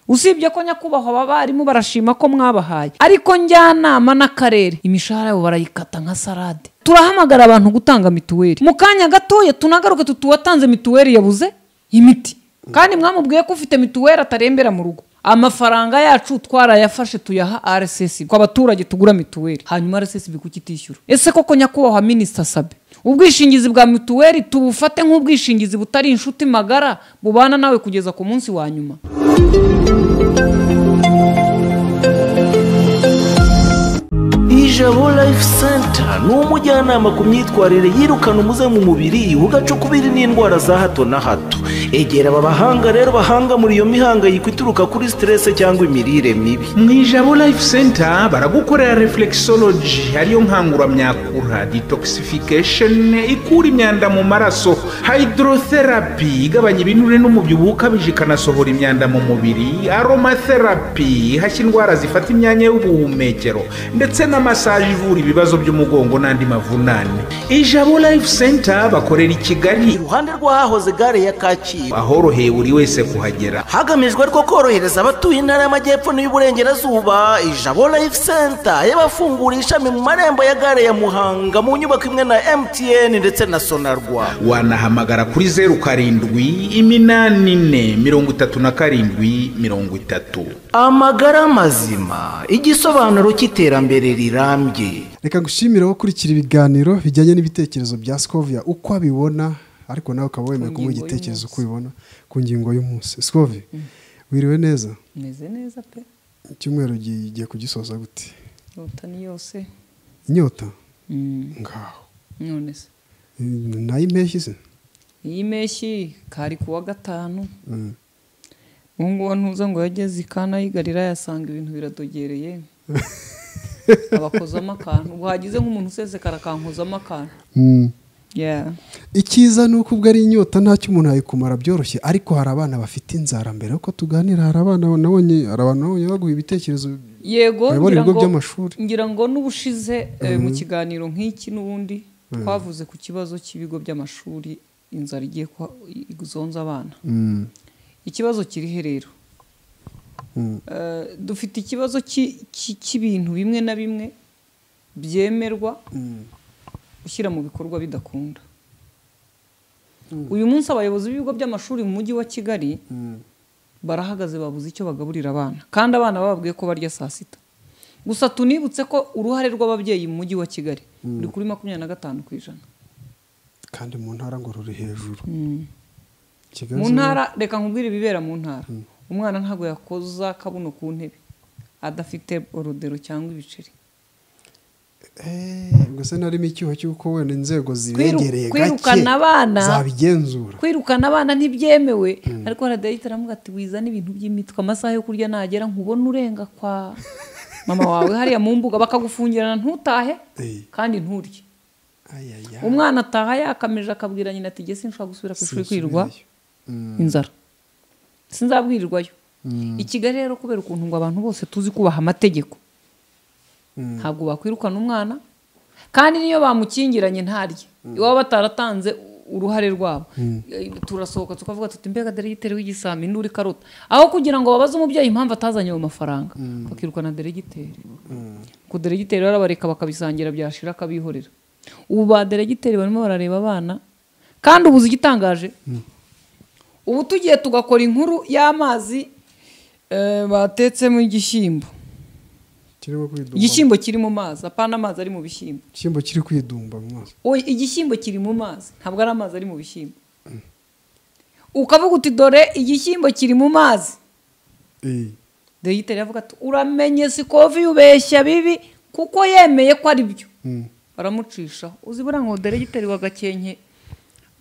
usibye ko nyakubahwa aba barimu barashima ko mwabahaye ariko njyanama n'akarere imishahara yabo barayikata nka salade turahamagara abantu gutanga mituweli mu kanya gatoya tunagaruke tutuwatanze mituweli yabuze imiti kandi mwamubwiye ko ufite mituweli atarembera mu rugo amafaranga yacu twarayafashe tuyaha rss ku baturage tugura mituweli hanyuma rss kukitishyura ese koko nyakubahwa minisita sabe ubwishingizi bwa mituweli tubufate nk'ubwishingizi butari inshuti magara bubana nawe kugeza ku munsi wa nyuma ijabo life center ni umujyanama ku myitwarire yirukana umuze mu mubiri ugacukubiri n'indwara za hato na hato egera aba bahanga rero bahanga muri iyo mihangayiko ituruka kuri siterese cyangwa imirire mibi mu ijabo life center baragukorera reflexology ariyo nkanguramyakura detoxification ikura imyanda mu maraso hydrotherapy igabanya ibinure n'umubyibuho ukabije ikanasohora imyanda mu mubiri aromatherapy ihashya indwara zifata imyanya y'ubuhumekero ndetse na masaje ivura ibibazo by'umugongo n'andi mavunane ijabo life center bakorera i kigali iruhande rw'ahahoze gare ya kacyiru ahoroheye buri wese kuhagera hagamijwe ariko korohereza abatuye intara y'amajyepfo n'iy'uburengerazuba ijabo life center yabafungura ishami mu marembo ya gare ya muhanga mu nyubako imwe na mtn ndetse na sonarwa wanahamagara kuri zeru karindwi iminani ine mirongo itatu na karindwi mirongo itatu amagara mazima igisobanuro cy'iterambere rirambye reka gushimira ukurikira ibiganiro bijyanye n'ibitekerezo bya sikovia uko abibona ariko nawe ukaba wemeye kumuha ngingo igitekerezo y'umunsi. uko ubibona ku ngingo y'umunsi sikovia wiriwe neza meze neza pe icyumweru gi- giye kugisoza gute leta ni yose inyota ngaho none se Mm, nay'impeshyi se iyi mpeshyi kari ku wa gatanu ubu ngubu ntuza ngo yageze i kana yigarira yasanga ibintu biradogereye abakozamo akantu ubwo hagize nk'umuntu usesekara akankozamo akantu Mm. Yeah. icyiza ni uko ubwo ari inyota ntacyo umuntu ayikumara byoroshye ariko hari abana bafite inzara mbere yuko tuganira hari abana nabonye hari abantu nabonye baguha ibitekerezo yego Bayobora ngira ibigo ngo- by'amashuri. ngira ngo n'ubushize eh, mu kiganiro nk'iki n'ubundi twavuze ku kibazo cy'ibigo by'amashuri inzara igiye kwa- i- zonza abana Mm, ikibazo kirihe rero mm, Eh, dufite ikibazo cy'i- cy'i- cy'ibintu bimwe na bimwe byemerwa mm, ushyira mu bikorwa bidakunda uyu munsi abayobozi b'ibigo by'amashuri mu mujyi wa kigali mm. barahagaze babuze icyo bagaburira abana kandi abana bababwiye ko barya saa sita gusa tunibutse ko uruhare rw'ababyeyi mu mujyi wa kigali ruri kuri makumyabiri na gatanu ku ijana kandi mu ntara ngo ruri hejuru Kigali mu zo- ntara reka nkubwire ibibera mu ntara umwana ntabwo yakoza akabuno ku ntebe adafite orodero cyangwa ibiceri Eh, ubwo se narimo icyuho cy'uko wenda inzego Kwiru- zibegereye kwirukana abana- zabigenzura kwirukana abana ntibyemewe ariko haradahita aramuga ati wizane ibintu by'imitwe amasaha yo kurya nagera nkubona urenga kwa mama wawe hariya mu mbuga bakagufungirana ntutahe Eh. kandi nturye Ay, ay, ay. umwana ataha yakameje akabwira nyina ati gese nshobora gusubira ku ishuri kwirirwa Sinsubirayo. Mm, inzara sinzabwirirwayo i kigali rero kubera ukuntu ngo abantu bose tuzi kubaha amategeko Mm. ntabwo bakwirukana umwana kandi n'iyo bamukingiranye ntarye iwabo bataratanze uruhare rwabo Eh, turasohoka tukavuga tuti mbega deregiteri w'igisambi nduri karota aho kugira ngo babaze umubyeyi impamvu atazanye ayo mafaranga bakirukana deregiteri ku deregiteri barabareka bakabisangira byashira akabihorera ubu ba deregiteri barimo barareba abana kandi ubuze igitangaje ubu tugiye tugakora inkuru y'amazi eh, batetsemo igishyimbo kirimo kwidumba igishyimbo kiri mu mazi apana amazi ari mu bishyimbo igishyimbo kiri kwidumba mu maso Oya, igishyimbo kiri mu mazi ntabwo ari amazi ari mu bishyimbo ukavuga uti dore igishyimbo kiri mu mazi Eh, dogiteri avuga ati uramenye sikovi ubeshya bibi kuko yemeye ko ari byo mm. baramucisha uzi buriya ngo deregiteri wa gakenke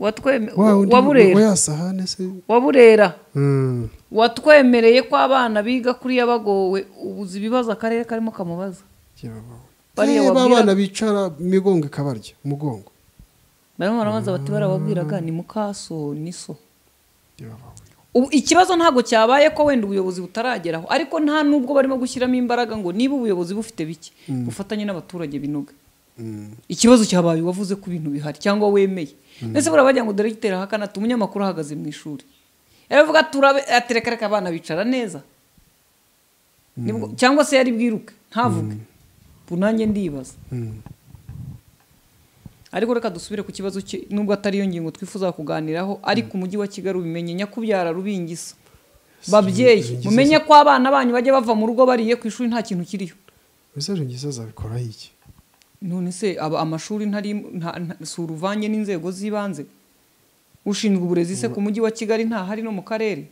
watweme- wa wundi wa wa burera ya sahane se wa burera Mm, watwemereye ko abana biga kuriya bagowe ubuze ibibazo akarere karimo kamubaza kirabaho. Bariya Eh, ba wabwira- bana bicara imigongo ikabarya umugongo barimo barabaza bati barababwiraga ni mukaso ni so kirabaho. ubu ikibazo ntabwo cyabaye ko wenda ubuyobozi butarageraho ariko nta n'ubwo barimo gushyiramo imbaraga ngo niba ubuyobozi bufite bike bufatanye n'abaturage binoga Mm, ikibazo cyabaye wavuze ko ibintu bihari cyangwa wemeye ndetse buriya bagira ngo deregiteri ahakana ati umunyamakuru ahagaze mu ishuri yaravuga ati "Urabe- ati reka reka abana bicara neza Nibwo- cyangwa se yari bwiruke ntavuge ubu nanjye ndibaza ariko reka dusubire ku kibazo cye nubwo atari yo ngingo twifuza kuganiraho ariko umujyi wa kigali ubimenye nyakubyara rubingisa babyeyi mumenye ko abana banyu bajya bava mu rugo bariye ku ishuri nta kintu kiriho mesaje nziza azabikoraho iki none se aba amashuri ntari nta- nta- si uruvange n'inzego z'ibanze ushinzwe uburezi se ku mujyi wa kigali ntahari no mu karere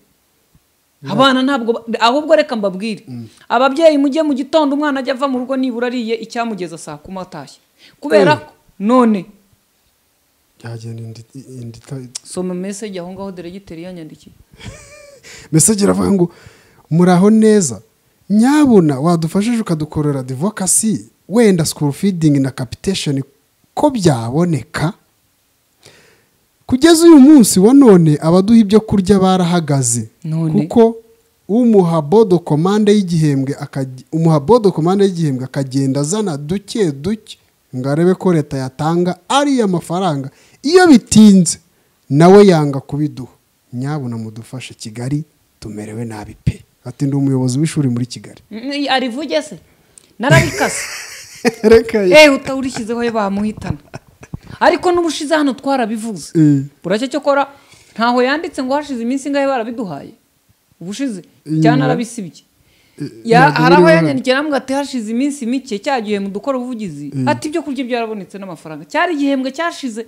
abana ntabwo ba- ahubwo reka mbabwire ababyeyi mujye mu gitondo umwana ajya ava mu rugo nibura ariye icyamugeza saa kuma atashye kubera ko none byagenda indi indi ita- soma meseji aho ngaho deregiteri yanyandikiye mesaje iravuga ngo muraho neza nyabuna wadufashije ukadukorera advokasi wenda school feeding na capitation ko byaboneka kugeza uyu munsi wa none abaduha ibyo kurya barahagaze None? kuko umuha bodo komande y'igihembwe akaj- umuha bodo komande y'igihembwe akagenda azana duke duke ngo arebe ko leta yatanga ariya mafaranga iyo bitinze nawe yanga kubiduha nyabuna mudufashe kigali tumerewe nabi pe ati ndi umuyobozi w'ishuri muri kigali Mm, arivuge se narabikase reka ye. eee utawurishyizeho ye bamuhitana ariko n'ubushize hano twarabivuze Eh. buracyo cyokora ntaho yanditse ngo hashize iminsi ingahe barabiduhaye ubushize Inyuma. cyane arabisibye Ya- ntabwo hari aho biriho. yanyandikiye aramubwira ati hashize iminsi mike cya gihe mu dukora ubuvugizi ati ibyo kurya byarabonetse n'amafaranga cyari igihembwe cyashize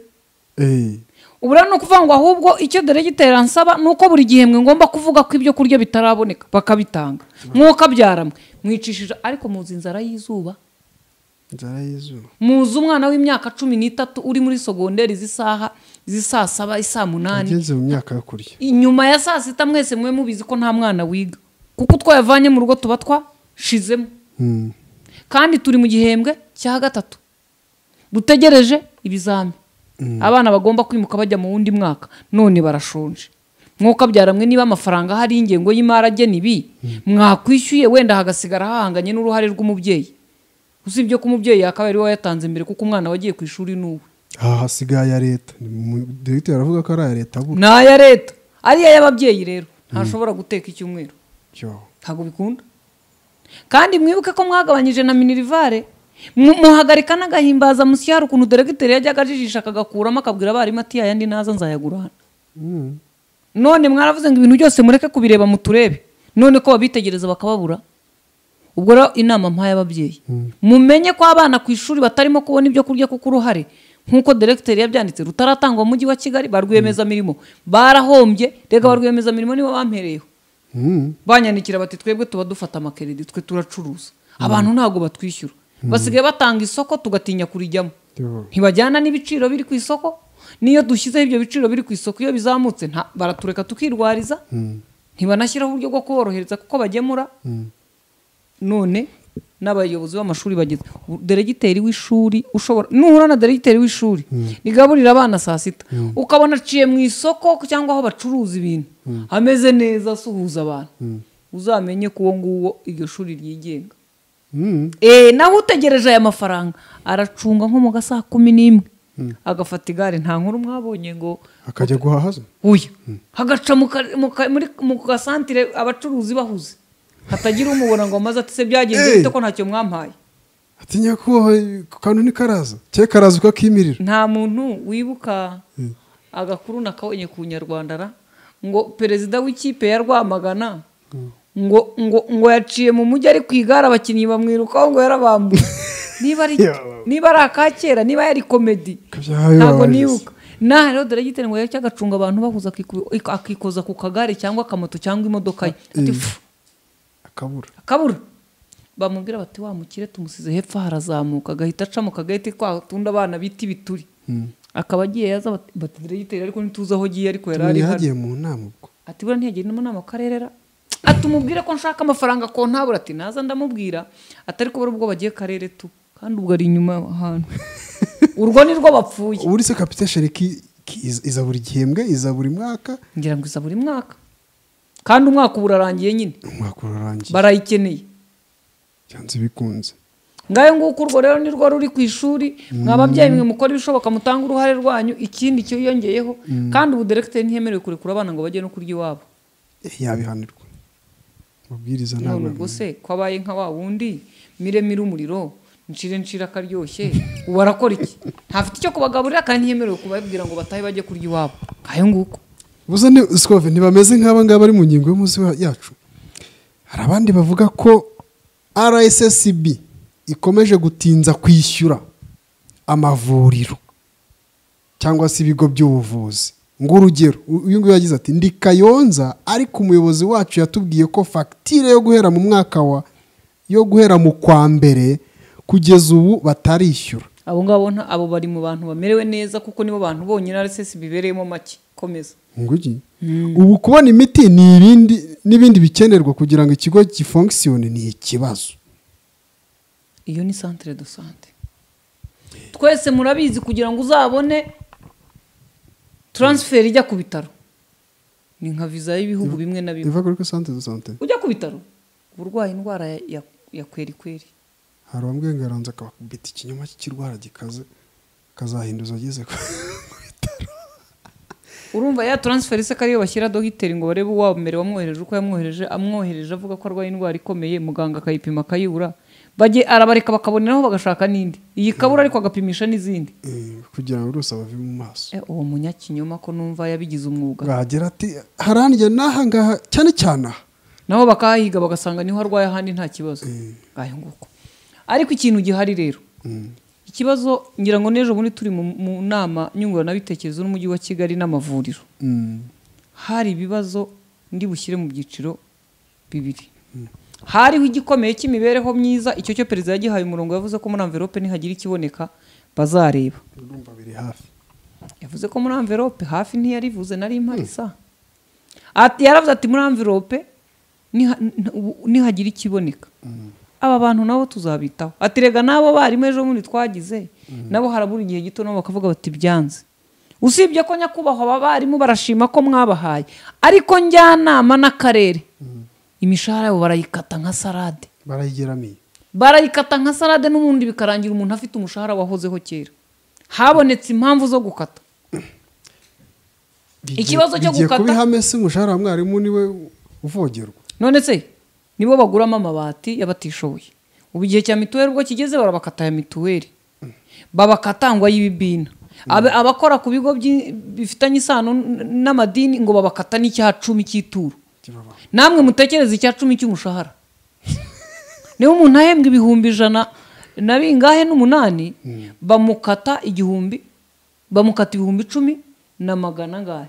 Eh, ubu rero ni ukuvuga ngo ahubwo icyo deregiteri ansaba ni uko buri gihembwe ngomba kuvuga ko ibyo kurya bitaraboneka bakabitanga mwuka byaramwe mwicishije ariko muzi inzara y'izuba inzara y'izuba muzi umwana w'imyaka cumi n'itatu uri muri sogonderi z'isaha z'isaa saba isaa munani ageze mu myaka yo kurya inyuma ya saa sita mwese mube mubizi ko nta mwana wiga kuko twayavanye mu rugo tuba twashizemo Hmm. kandi turi mu gihembwe cya gatatu dutegereje ibizami abana bagomba kwimuka bajya mu wundi mwaka none barashonje nk'uko byaramwe niba amafaranga hari ingengo y'imari agena ibi mwakwishyuye wenda hagasigara hahanganye n'uruhare rw'umubyeyi usibye ko umubyeyi yakabaye ari we wayatanze mbere kuko umwana wagiye ku ishuri ni uwe aha hasigaye aya leta Ni mu- dogiteri aravuga ko ari aya leta buri ni aya leta ari ay'ababyeyi rero ntashobora guteka icyumweru cyo ntabwo bikunda kandi mwibuke ko mwagabanyije na minirivare mu- muhagarika n'agahimbaza musiyari ukuntu deregiteri yajyaga ajijisha akagakuramo akabwira abarimu ati yayandi naza nzayagura hano none mwaravuze ngo ibintu byose mureke kubireba muturebe none ko babitegereza bakababura ubwo rero inama mpaye ababyeyi mumenye ko abana ku ishuri batarimo kubona ibyo kurya kuko uruhare nk'uko deregiteri yabyanditse rutaratangwa mu mujyi wa kigali ba rwiyemezamirimo barahombye reka ba rwiyemezamirimo nibo bampereyeho Hmm. banyandikira bati twebwe tuba dufata amakeredi twe turacuruza abantu ntabwo batwishyura basigaye batanga isoko tugatinya kurijyamo Yo. ntibajyana n'ibiciro biri ku isoko n'iyo dushyizeho ibyo biciro biri ku isoko iyo bizamutse nta- baratureka tukirwariza ntibanashyiraho uburyo bwo kuborohereza kuko bagemura none n'abayobozi b'amashuri bageze ubu deregiteri w'ishuri ushobora nuhura na deregiteri w'ishuri rigaburira abana saa sita ukabona aciye mu isoko cyangwa aho bacuruza ibintu ameze neza asuhuza abantu uzamenye ko uwo nguwo iryo shuri ryigenga Hmm. Eh, naho utegereje aya mafaranga aracunga nko mu gasaha kumi n'imwe agafata igare nta nkuru mwabonye ngo akajya guhaha zo uyu hagaca mu ka- mu ka- muri- mu gasantire abacuruzi bahuze hatagira umubona ngo amaze ati se Eh. byagenze bite ko ntacyo mwampaye ati nyakubahwa ku kantu ntikaraza cye karaza ukakimirira nta muntu wibuka agakuru nakabonye ku nyarwanda ra ngo perezida w'ikipe ya rwamagana ngo ngo ngo yaciye mu mujyi ari ku igare abakinnyi bamwirukaho ngo yarabambuye niba ari Yababaje. niba ari aka kera niba yari komedi Kabyaye ntabwo babaje. nibuka naha rero deregiteri ngo yajya agacunga abantu bahuza akiku- akikoza ku kagare cyangwa akamoto cyangwa imodoka ye ati "Pfu, akabura akabura bamubwira bati wa mukire tumusize hepfo harazamuka agahita aca mu kagahita kwa tundi abana bita ibituri akaba agiye yaza bati- bati deregiteri ariko ntituzi aho agiye ariko yari ari hano yagiye mu nama ubwo ati buriya ntiyagenda inama akarerera ati umubwire ko nshaka amafaranga ko ntabura ati naza ndamubwira atari kubura ubwo bagiye karere tu kandi ubwo ari inyuma ahantu urwo ni rwo bapfuye ubu se capitation ki- ki- iza- iza buri gihembwe iza buri mwaka ngira ngo iza buri mwaka kandi umwaka ubu urarangiye nyine umwaka urarangiye barayikeneye byanze bikunze ngayo nguko urwo rero ni rwo ruri ku ishuri mwa babyeyi mwe mukora ibishoboka mutanga uruhare rwanyu ikindi cyiyongeyeho kandi ubu deregiteri ntiyemerewe kurekura abana ngo bajye no kurya iwabo Eh, yabihanirwa mabwiriza none ntabwo ubwo se ko abaye nka wa wundi miremire umuriro nshire nshire akaryoshye ubu arakora iki ntafite icyo kubagaburira kandi ntiyemerewe kubabwira ngo batahe bajye kurya iwabo ngayo nguko buze ni sikove ntibameze nk'aba ngaba bari mu ngingo y'umunsi wa- yacu hari abandi bavuga ko rssb ikomeje gutinza kwishyura amavuriro cyangwa se ibigo by'ubuvuzi ng'urugero uyu nguyu yagize ati ndi kayonza ariko umuyobozi wacu yatubwiye ko fagitire yo guhera mu mwaka wa yo guhera mu kwa mbere kugeza ubu batarishyura abo ngabo nta- abo bari mu bantu bamerewe neza kuko nibo bantu bonyine RSS bibereyemo make komeza ngugi ubu kubona imiti ni ibindi n'ibindi bikenerwa kugira ngo ikigo gifonkisiyone ni ikibazo iyo ni centre de sante twese murabizi kugira ngo uzabone transfer ijya ku bitaro ni nka visa y'ibihugu bimwe na bimwe iva kuri santere do sante ujya ku bitaro urwaye indwara ya- ya- ya kweri kweri hari uwamwengaranza akabita ikinyoma cy'ikirwara gikaze akazahinduza ageze kwa urumva ya transfer se ko ariyo bashyira dogiteri ngo barebe uwamere wamwohereje uko yamwohereje amwohereje avuga ko arwaye indwara ikomeye muganga akayipima akayibura bajye arabareka bakaboneraho bagashaka n'indi iyi ikabura ariko agapimisha n'izindi Eh, kugira ngo uruse abave mu maso Eh, uwo munyakinyoma ko numva yabigize umwuga bwagira ati haranjye n'aha ngaha cyane cyane aha nabo bakahahiga bagasanga niho arwaye ahandi nta kibazo ngayo nguko ariko ikintu gihari rero ikibazo ngira ngo n'ejo bundi turi mu mu nama nyunguranabitekerezo n'umujyi wa kigali n'amavuriro Mm. hari ibibazo ndi bushyire mu byiciro bibiri hariho igikomeye cy'imibereho myiza icyo cyo perezida yagihaye umurongo yavuze ko muri amverope nihagira ikiboneka bazareba urumva biri hafi yavuze ko muri amverope hafi ntiyarivuze nari impari sa Ati- yaravuze ati muri amverope niha- n- ubu- nihagira ikiboneka aba bantu nabo tuzabitaho ati rega n'abo barimu ejo bundi twagize nabo harabura igihe gito nabo bakavuga bati byanze usibye ko nyakubahwa aba barimu barashima ko mwabahaye ariko njyanama n'akarere imishahara yabo barayikata nka sarade barayigeramiye barayikata nka sarade n'ubundi bikarangira umuntu afite umushahara wahozeho kera habonetse impamvu zo gukata Bigiye- Ikibazo cyo bigiye gukata- kuba ihame se umushahara wa mwarimu niwe uvogerwa none se nibo baguramo amabati y'abatishoboye ubu igihe cya mituweli ubwo kigeze barabakata ya mituweli babakatangwa y'ibibina Abe- abakora ku bigo by'i- bifitanye isano n- n'amadini ngo babakata n'icya cumi cy'ituro Kibaba. namwe mutekereze icya cumi cy'umushahara niba umuntu ahembwa ibihumbi ijana na bingahe n'umunani bamukata igihumbi bamukata ibihumbi icumi na magana angahe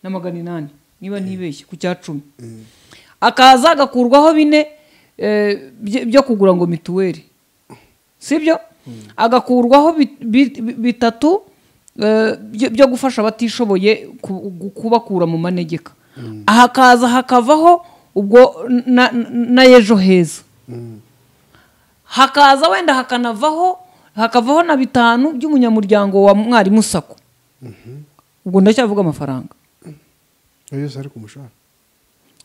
na magana inani niba ntibeshye ku cya cumi akaza agakurwaho bine eh, bye- byo kugura ngo mituweli sibyo agakurwaho bi- bi- bi- bitatu eh, byo- byo gufasha abatishoboye ku- gu- kubakura mu manegeka hakaza hakavaho ubwo na, na ejo heza hakaza wenda hakanavaho hakavaho na bitanu by'umunyamuryango wa mwarimu sako ubwo ndacyavuga amafaranga Ayo yose ari ku mushahara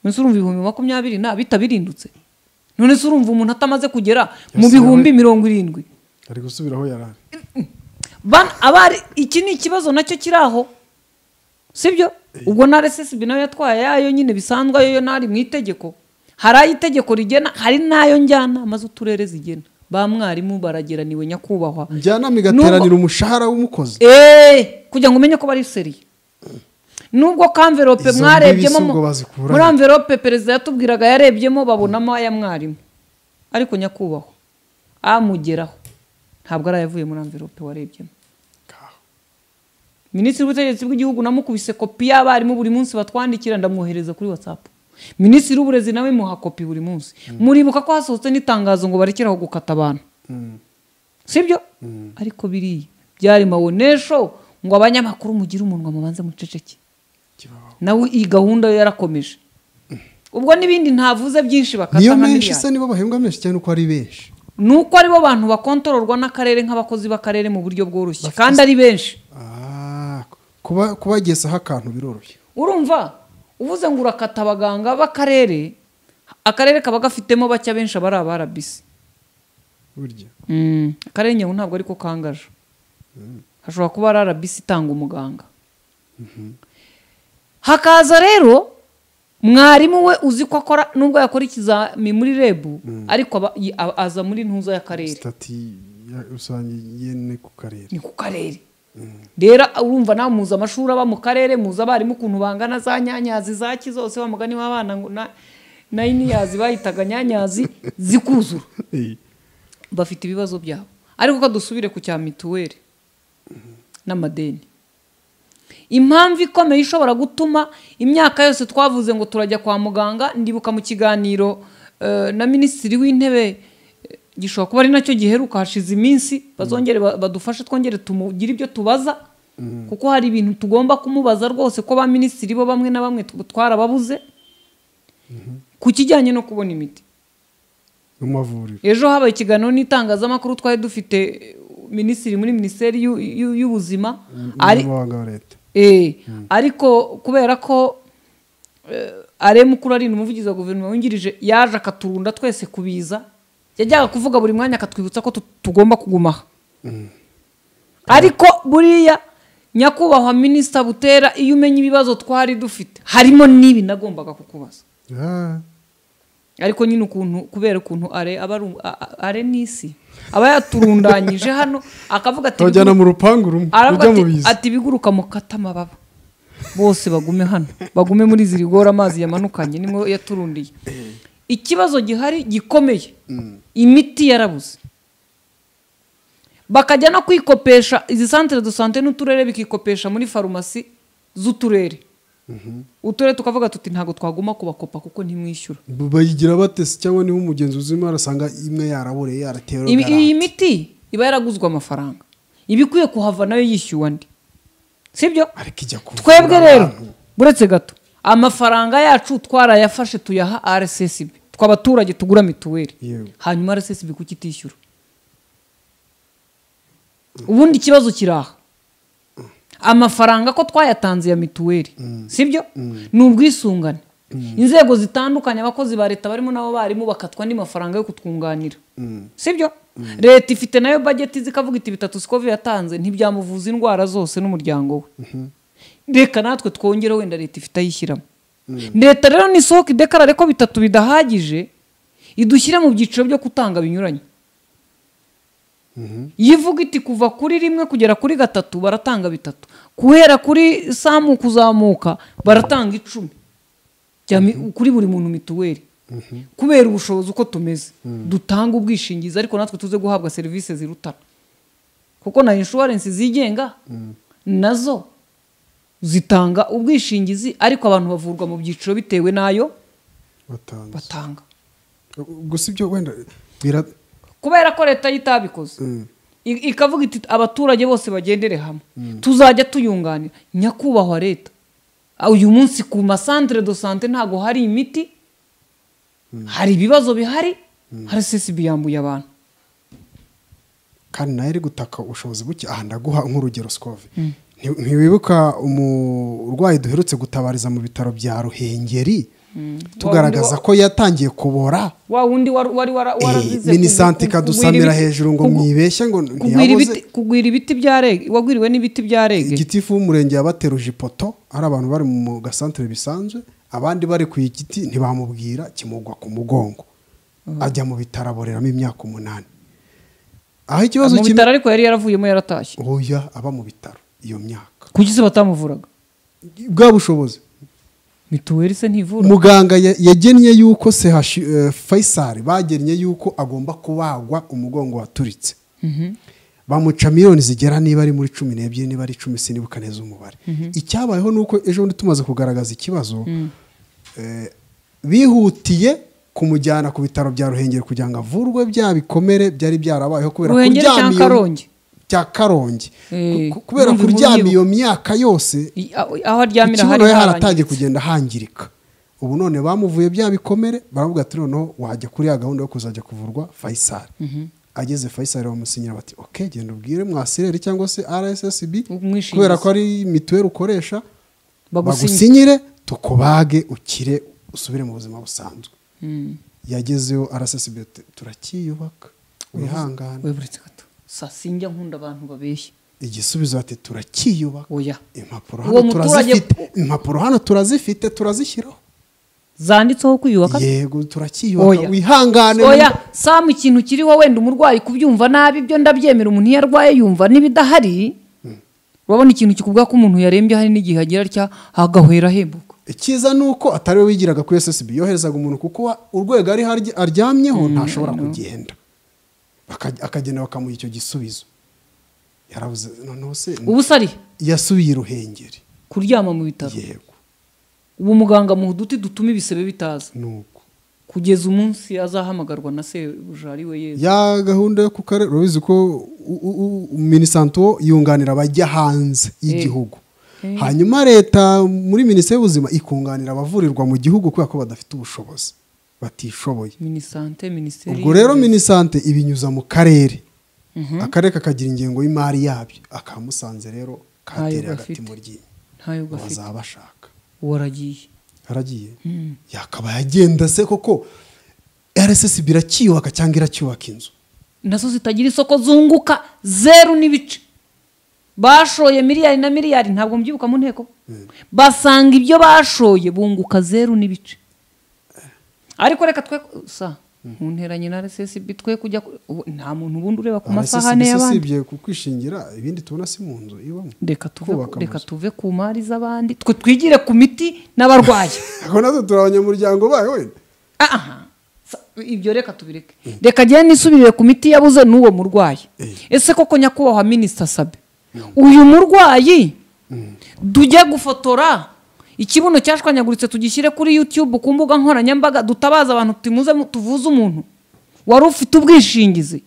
none se urumva ibihumbi makumyabiri na bitabirindutse none se urumva umuntu atamaze kugera mu Yes, bihumbi mirongo irindwi ari gusubira aho yari ari Bana- abari iki ni ikibazo nacyo kiri aho sibyo ubwo na RSSB nayo yatwaye yayo nyine bisanzwe ayo yo nari mu itegeko hari ayo itegeko rigena hari n'ayo njyanama z'uturere zigena ba mwarimu barageraniwe nyakubahwa njyanama Nubwo- igateranira umushahara w'umukozi Eh, kugira ngo umenye ko bari seriye nubwo ka mverope Izo mwarebyemo mbibi si ubwo mu- bazikura muri he? mverope perezida yatubwiraga yarebyemo babonamo aya mwarimu ariko nyakubahwa amugeraho ntabwo ari ayavuye muri mverope warebyemo minisitiri w'ubutegetsi bw'igihugu namukubise kopi y'abarimu buri munsi batwandikira ndamwohereza kuri watsapu minisitiri w'uburezi nawe muha kopi buri munsi muribuka ko hasohotse n'itangazo ngo barekeraho gukata abantu sibyo ariko biriya byari mawonesho ngo abanyamakuru mugire umunwa mubanze muceceke nawe iyi gahunda yo yarakomeje ubwo n'ibindi ntavuze byinshi bakata niyo nka menshi se miliyari nibo bahembwa menshi cyane uko ari benshi ni uko aribo bantu bakontororwa n'akarere nk'abakozi b'akarere mu buryo bworoshye kandi ari benshi Ah, kuba kubagezaho akantu biroroshye urumva uvuze ngo urakata abaganga b'akarere akarere kaba gafitemo bake benshi abari abarabisi burya akarere nyabu ntabwo ariko kangaje hashobora kuba ari arabisi itanga umuganga hakaza rero mwarimu we uzi ko akora nubwo yakora ikizami muri rebu ariko aba- yi- a- aza muri ntuza y'akarere sitati ya rusange yene ku karere ni ku karere rero urumva nawe muzi amashuri aba mu karere muzi abarimu ukuntu bangana za nyanyazi zaki zose wa mugani w'abana ngo na na iniyazi bahitaga nyanyazi zikuzura Eh, bafite ibibazo byabo ariko ko dusubire ku cya mituweli n'amadeni impamvu ikomeye ishobora gutuma imyaka yose twavuze ngo turajya kwa muganga ndibuka mu kiganiro eh, na minisitiri w'intebe eh, gishobora kuba ari nacyo giheruka hashize iminsi bazongere ba- badufashe twongere tumugire ibyo tubaza kuko hari ibintu tugomba kumubaza rwose ko ba minisitiri bo bamwe na bamwe tu- twarababuze ku kijyanye no kubona imiti mu mavuriro ejo habaye ikiganiro n'itangazamakuru twari dufite eh, minisitiri muri minisiteri y'u- y'u- y'ubuzima ari umunyamabanga wa leta Eh, ariko kubera ko eh, aremu mukuru ari umuvugizi wa guverinoma wungirije yaje akaturunda twese kubiza yajyaga kuvuga buri mwanya akatwibutsa ko tu- tugomba kuguma aha ariko buriya nyakubahwa minisita butera iyo umenya ibibazo twari dufite harimo n'ibi nagombaga kukubaza Ah, ariko nyine ukuntu kubera ukuntu are aba ari um- a- a- are n'isi aba yaturundanyije hano akavuga ati abajyana "Biguruka- mu rupangu rumwe aravuga ujya mu ati- biza ati biguruka mukata amababa bose bagume hano bagume muri izi rigora amazi yamanukanye nimwe yaturundiye ikibazo gihari gikomeye imiti yarabuze bakajya no kwikopesha izi santere do sante n'uturere bikikopesha muri farumasi z'uturere uturere tukavuga tuti ntabwo twaguma kubakopa kuko ntimwishyura bayigira batese cyangwa niho umugenzuzi urimo arasanga imwe yaraburiye yaratewe Ibi- iyi rugara. miti iba yaraguzwe amafaranga iba ikwiye kuhava nayo yishyuwe andi sibyo ariko ijya kuvura twebwe rero abantu. buretse gato amafaranga yacu twarayafashe tuyaha rssb twe abaturage tugura mituweli Yego. hanyuma rssb kuki itishyura ubundi ikibazo kiri aha amafaranga ko twayatanze ya mituweli sibyo ni ubwisungane inzego zitandukanye abakozi ba leta barimo n'abo barimu bakatwa andi mafaranga yo kutwunganira sibyo leta ifite nayo bageti zikavuga iti bitatu sikovi yatanze ntibyamuvuza indwara zose n'umuryango we reka natwe twongere wenda leta ifite ayishyiramo leta rero nisohoka idekarare ko bitatu bidahagije idushyire mu byiciro byo gutanga binyuranye yivuga iti kuva kuri rimwe kugera kuri gatatu baratanga bitatu guhera kuri samu kuzamuka baratanga icumi Jya mi- kuri buri muntu mituweli kubera ubushobozi uko tumeze dutanga ubwishingizi ariko natwe tuze guhabwa serivisi zirutana kuko na inshuwarensi zigenga nazo zitanga ubwishingizi ariko abantu bavurwa mu byiciro bitewe n'ayo batanze batanga gusa ibyo wenda bira kubera ko leta yo itabikoze Mm. I- ikavuga iti abaturage bose bagendere hamwe tuzajya tuyunganira nyakubahwa leta Ah, uyu munsi ku masantere do sante ntabwo hari imiti hari ibibazo bihari rssb yambuye abantu kandi nayo iri gutaka ubushobozi buke aha ndaguha nk'urugero sikove Nti- ntiwibuka umurwayi duherutse gutabariza mu bitaro bya ruhengeri tugaragaza Wa- ko yatangiye kubora wa wundi wari wari wara- Eh, warazize minisante kugu- kugu- ikadusamira kugwira ibiti- hejuru ngo kugu- mwibeshye ngo kugwira ntiyabuze ibiti- kugwira ibiti bya rege wagwiriwe n'ibiti bya rege igitifu w'umurenge yabateruje ipoto ari abantu bari mu gasantere bisanzwe abandi bari ku igiti ntibamubwira kimugwa ku mugongo ajya mu bitaro aboreramo imyaka umunani aho ikibazo mu kimwe bitaro ariko yari yaravuyemo yaratashye oya aba mu bitaro iyo myaka kuki se batamuvuraga bwa bushobozi mituweli se ntivura muganga ya- yagennye yuko sehashi eh, faisal bagennye yuko agomba kubagwa umugongo waturitse bamuca miliyoni zigera niba ari muri cumi n'ebyiri niba ari icumi sinibuka neza umubare icyabayeho ni uko ejo bundi tumaze kugaragaza ikibazo eh, bihutiye kumujyana ku bitaro bya ruhengeri kugira ngo avurwe bya bikomere byari byarabayeho kubera Ruhengeri kuryama cyangwa iyo- Karongi? cya karongi Eh, Ku- kubera ndumva kuryama inkuru iyo myaka yose I- aho aho aryamira ikibuno hari ye haratangiye harangiritse. kugenda hangirika ubu none bamuvuye bya bikomere baravuga ati noneho wajya kuri ya gahunda yo kuzajya kuvurwa fayisari ageze fayisari bamusinyira bati oke genda ubwire mwasireri cyangwa se rssb Umwishingizi. kubera ko ari mituweli ukoresha bagusinya bagusinyire tukubage ukire usubire mu buzima busanzwe yagezeho rssb ati, turakiyubaka wihangane weburetse gato saa sinjya nkunda abantu babeshya igisubizo ati turakiyubaka oya impapuro Uwo hano muturage- turazifite impapuro hano turazifite turazishyiraho zanditseho kwiyubaka yego turakiyubaka Oya. wihangane oya samu ikintu kiriho wenda umurwayi kubyumva nabi byo ndabyemera umuntu iyo arwaye yumva n'ibidahari urabona ikintu kikubwira ko umuntu yarembye hari n'igihe agira atya agahwera ahembuka icyiza ni uko atari we wigiraga kuri ssb yoherezaga umuntu kuko wa- urwego ariho arya- aryamyeho ntashobora kugenda Baka- akagenda bakamuha icyo gisubizo yarabuze noneho se ubu se ari yasubiye i ruhengeri kuryama mu bitaro yego ubu muganga mu duti dutuma ibisebe bitaza ni uko kugeza umunsi azahamagarwa na sebuja ari we yezu ya gahunda yo ku karere urabizi ko u- u- u- minisanto yunganira abajya hanze y'igihugu Eh. hanyuma leta muri minisiteri y'ubuzima ikunganira abavurirwa mu gihugu kubera ko badafite ubushobozi batishoboye minisante minisiteri ubwo rero minisante ibinyuza mu karere akarere kakagira ingengo y'imari yabyo aka Musanze rero katereye agati gafite. mu ryinyo ntayo gafite bazaba bashaka waragiye haragiye Mm. yakaba yagenda se koko rssb iracyiyubaka cyangwa iracyubaka inzu nazo zitagira isoko zunguka zeru n'ibice bashoye miliyari na miliyari ntabwo mubyibuka mu nteko basanga ibyo bashoye bunguka zeru n'ibice ariko reka twe sa mu ntera nyina RSSB twe kujya ku- ubu nta muntu ubundi ureba ku masahane RSSB y'abandi usibye kukwishingira ibindi tubona si mu nzu ibamo reka tuve kubaka reka amazu. tuve ku mari z'abandi twe twigire ku miti n'abarwayi ariko natwe turi abanyamuryango bayo wenda Ah, ah. Sa- ibyo reka tubireke reka njyewe nisubirire ku miti yabuze n'uwo murwayi ese koko nyakubahwa minisita sabe uyu murwayi tujye gufotora ikibuno cyashwanyaguritse tugishyire kuri yutube ku mbuga nkoranyambaga dutabaza abantu tumuze mu- tuvuze umuntu wari ufite ubwishingizi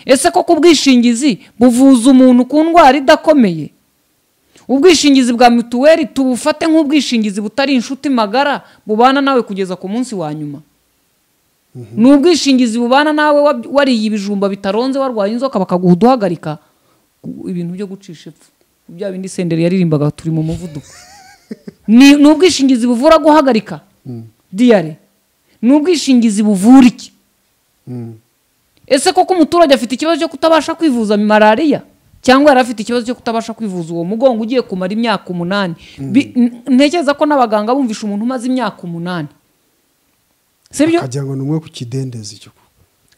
ese koko ubwishingizi buvuza umuntu ku ndwara idakomeye ubwishingizi bwa mituweli tubufate nk'ubwishingizi butari inshuti magara bubana nawe kugeza ku munsi wa nyuma ni ubwishingizi bubana nawe wab- wariye ibijumba bitaronze warwaye inzoka bakaguha uduhagarika Gu- ibintu byo gucisha epfo bya bindi senderi yaririmbaga turi mu muvuduko ni ni ubwishingizi buvura guhagarika diyare ni ubwishingizi buvura iki ese koko umuturage afite ikibazo cyo kutabasha kwivuza malariya cyangwa yari afite ikibazo cyo kutabasha kwivuza uwo mugongo ugiye kumara imyaka umunani Bi- n- ntekereza ko n'abaganga bumvisha umuntu umaze imyaka umunani sibyo akagira ngo ni umwe ku kidendezi cyo ku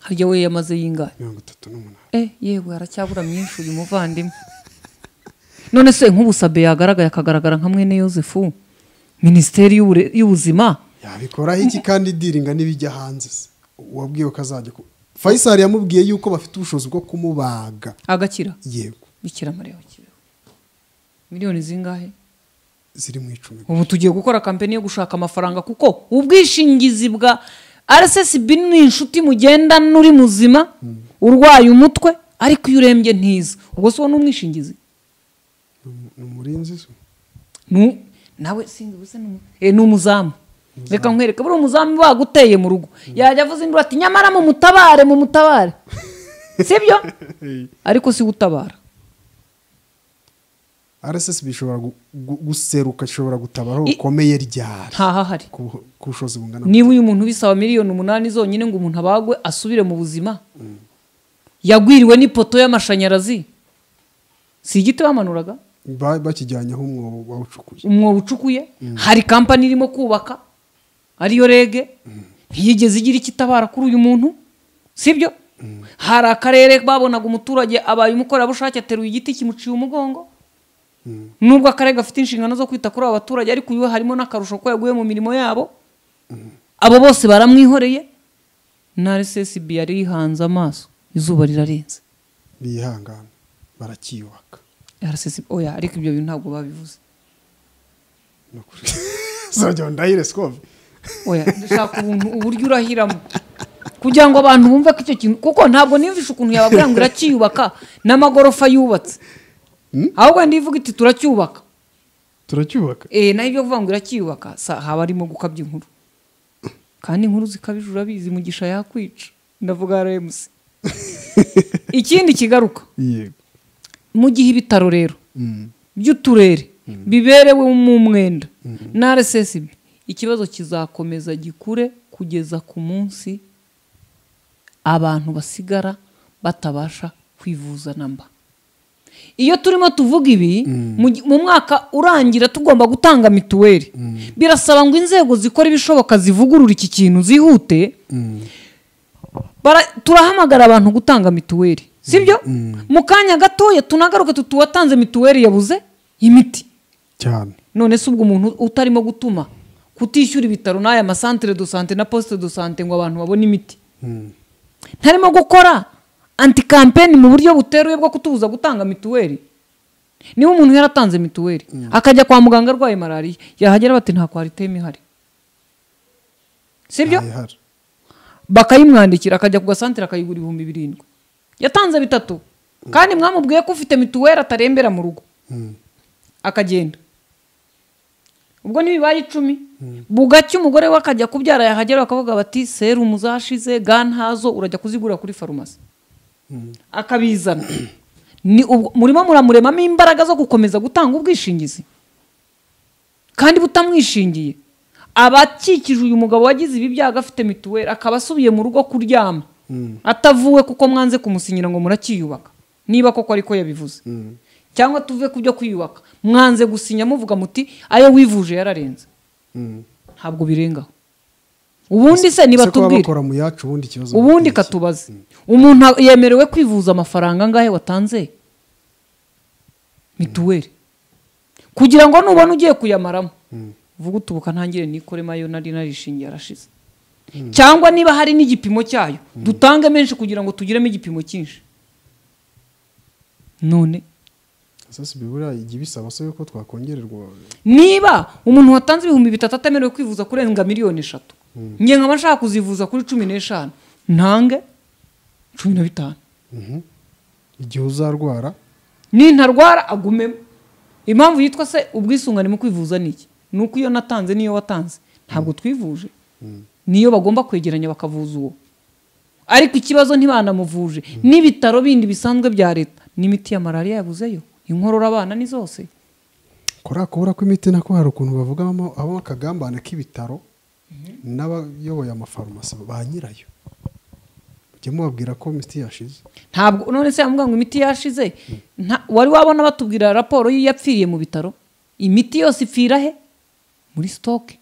harya we yamaze yingahe mirongo itatu n'umunani eh yewe aracyabura myinshi uyu muvandimwe none se nk'ubusabe yagaragaye akagaragara nka mwene yosefu minisiteri y'ubure- y'ubuzima yabikoraho iki kandi diringa n'ibijya hanze se wabwiwe ko azajya ku fayisali yamubwiye yuko bafite ubushobozi bwo kumubaga agakira yego bikira mariya kiriho miliyoni zingahe ziri mu icumi ubu tugiye gukora kampani yo gushaka amafaranga kuko ubwishingizi bwa rssb ni inshuti mugendana uri muzima urwaye umutwe ariko iyo urembye ntiza ubwo si wo ni umwishingizi ni umurinzi se Nu- nawe sinzi ubuse ni umu- eh, ni umuzamu reka nkwereke buriya umuzamu baguteye mu rugo yajya avuza induru ati nyamara mu mutabare mu mutabare sibyo ariko si we utabara rssb ishobora gu- gu- guseruka ishobora gutabara aho rukomeye ryari ntahahari ku bu- ku bushobozi bungana niba uyu muntu bisaba miliyoni umunani zonyine ngo umuntu abagwe asubire mu buzima yagwiriwe n'ipoto y'amashanyarazi si igiti bamanuraga Ba- bakijyanyeho umwobo bawucukuye umwobo ucukuye hari kampani irimo kubaka ariyo rege ntiyigeze igira icyo itabara kuri uyu muntu sibyo hari akarere babonaga umuturage abaye umukorerabushake ateruye igiti kimuciye umugongo nubwo akarere gafite inshingano zo kwita kuri abo baturage ariko uyu we harimo n'akarusho ko yaguye mu mirimo yabo abo bose baramwihoreye na rssb yari yihanze amaso izuba rirarenze bihangana barakiyubaka rssb oya ariko ibyo bintu ntabwo babivuze Ni ukuri. zongera ndahire sikobe oya dushaka ubuntu uburyo urahiramo kugira ngo abantu bumve ko icyo kintu kuko ntabwo niyumvisha ukuntu yababwira ngo iracyiyubaka n'amagorofa yubatse ahubwo wenda ivuga iti turacyubaka turacyubaka eh nayo ibyo kuvuga ngo iracyiyubaka sa haba harimo gukabya inkuru kandi inkuru zikabije urabizi mugisha yakwica ndavuga remusi ikindi kigaruka yego mu gihe ibitaro rero by'uturere biberewe mu mwenda na rssb ikibazo kizakomeza gikure kugeza ku munsi abantu basigara batabasha kwivuza na mba iyo turimo tuvuga ibi mu gi- mu mwaka urangira tugomba gutanga mituweli birasaba ngo inzego zikora ibishoboka zivugurure iki kintu zihute bara- turahamagara abantu gutanga mituweli sibyo mu kanya gatoya tunagaruke tuti uwatanze mituweli yabuze imiti cyane none se ubwo umuntu utarimo gutuma kutishyura ibitaro n'aya masantire do sante na posite do sante ngo abantu babone imiti ntarimo gukora anti kampeni mu buryo buteruye bwo kutubuza gutanga mituweli niba umuntu yaratanze mituweli akajya kwa muganga arwaye malariya yahagera bati nta kwariteme ihari sibyo ntayihari bakayimwandikira akajya ku gasantere akayigura ibihumbi birindwi yatanze bitatu kandi mwamubwiye ko ufite mituweli atarembera mu rugo akagenda ubwo n'ibibaye icumi bugacya umugore we akajya kubyara yahagera bakavuga bati serumu zashize ga ntazo urajya kuzigura kuri farumasi akabizana ni ubwo- murimo muramuremamo imbaraga zo gukomeza gutanga ubwishingizi kandi butamwishingiye abakikije uyu mugabo wagize ibi byago afite mituweli akaba asubiye mu rugo kuryama atavuwe kuko mwanze kumusinyira ngo muracyiyubaka niba koko ariko yabivuze cyangwa tuve ku byo kwiyubaka mwanze gusinya muvuga muti ayo wivuje yararenze ntabwo birengaho ubundi se ese kuba nibatubwire bakora mu yacu ubundi ikibazo ubundi bakora iki? katubaze umuntu yemerewe kwivuza amafaranga angahe watanze mituweli kugira ngo nubona ugiye kuyamaramo vuga utubuka ntangire nikore mayo nari narishingiye arashize cyangwa niba hari n'igipimo cyayo dutange menshi kugira ngo tugiremo igipimo cyinshi none sasa bibura ijya ibisaba se yuko twakongererwa niba umuntu watanze ibihumbi bitatu atemerewe kwivuza kurenga miliyoni eshatu nge nkaba nshaka kuzivuza kuri cumi n'eshanu ntange cumi na bitanu igihe uzarwara nintarwara agumemo impamvu yitwa se ubwisungane mu kwivuza ni iki ni uko iyo natanze n'iyo watanze ntabwo twivuje niyo bagomba kwegeranya bakavuza uwo ariko ikibazo ntibanamuvuje n'ibitaro bindi bisanzwe bya leta n'imiti ya malariya yabuzeyo inkorora abana ni zose kora kubura kw'imiti nako hari ukuntu bavugamo abamo akagambane k'ibitaro n'abayoboye amafarumasi ba nyirayo mujye mubabwira ko imiti yashize ntabwo none se yamubwira ngo imiti yashize nta- wari wabona batubwira raporo y'iyapfiriye mu bitaro imiti yose ipfira he muri sitoke